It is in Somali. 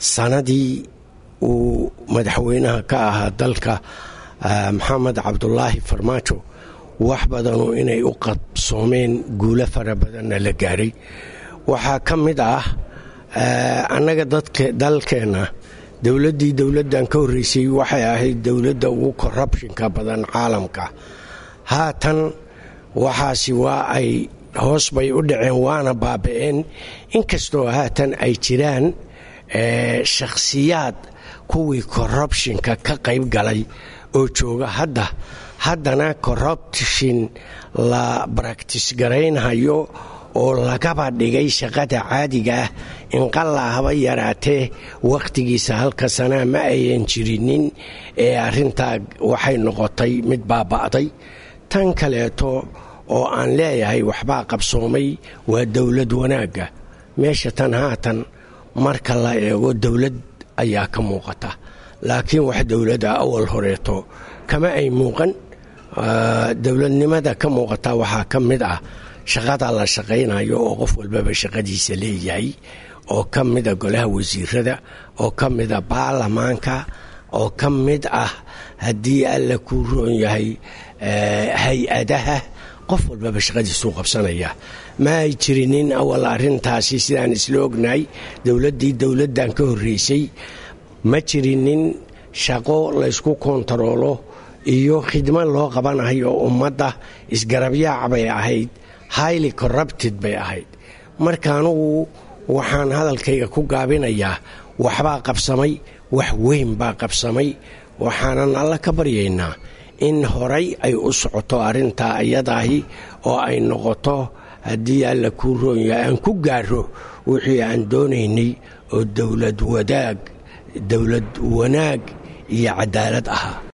sanadii uu madaxweynaha ka ahaa dalka maxamed cabdulaahi farmaajo wax badanu inay u qabsoomeen guulo fara badanna la gaaray waxaa ka mid ah annaga dalkeenna dowladdii dowladdan ka horreysay waxay ahayd dowladda ugu korrubshinka badan caalamka haatan waxaasi waa ay hoos bay u dhaceen waana baaba'een inkastoo haatan ay jiraan shakhsiyaad kuwii korrubshinka ka qayb galay oo jooga hadda haddana corruption la baraktis garaynhayo oo lagaba dhigay shaqada caadiga ah inqallaa haba yaraatee wakhtigiisa halka sanaa ma ayan jirinin ee arrintaa waxay noqotay mid baaba'day tan kaleeto oo aan leeyahay waxbaa qabsoomay waa dowlad wanaagga meesha tan haatan marka la eego dowlad ayaa ka muuqata laakiin wax dowladda awal horeeto kama ay muuqan dowladnimada ka muuqata waxaa ka mid ah shaqada la shaqaynayo oo qof walbaba shaqadiisa leeyahay oo ka mida golaha wasiirada oo ka mida baarlamaanka oo ka mid ah haddii alla kuu roon yahay hay-adaha qof walbaba shaqadiisuu qabsanaya ma ay jirinin awal arrintaasi sidaan isla ognahay dowladdii dowladdan ka horreysay ma jirinin shaqo laysku kontaroolo iyo khidmad loo qabanayo ummadda isgarabyaac bay ahayd highly corrupted bay ahayd marka anugu waxaan hadalkayga ku gaabinayaa waxbaa qabsamay wax weyn baa qabsamay waxaanan alla ka baryaynaa in horay ay u socoto arrintaa iyadaahi oo ay noqoto haddii alla kuu roonyahay aan ku gaaro wixii aan doonaynay oo dowlad wadaag dowlad wanaag iyo cadaalad ahaa